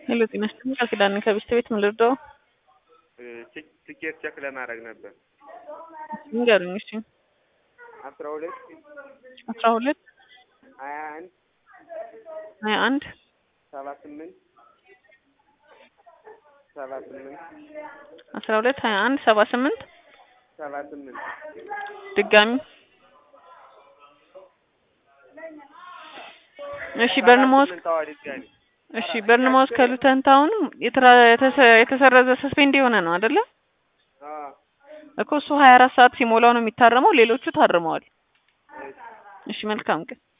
ሄሎ ጤና ይስጥልኝ ቃል ኪዳን ነኝ ከቤስት ቤት ምን ልርዳው? ትኬት ቸክ ለማድረግ ነበር። ንገሩኝ እሺ። አስራ ሁለት አስራ ሁለት ሀያ አንድ ሀያ አንድ ሰባ ስምንት ሰባ ስምንት አስራ ሁለት ሀያ አንድ ሰባ ስምንት ሰባ ስምንት ድጋሚ እሺ በርንማውዝ ታዋ ድጋሚ እሺ በርንማውዝ ከሉተን ታውን የተራ- የተሰ- የተሰረዘ ሰስፔንድ የሆነ ነው አይደለ? አዎ እኮ እሱ ሀያ አራት ሰዓት ሲሞላው ነው የሚታረመው። ሌሎቹ ታርመዋል። እሺ መልካም ቀን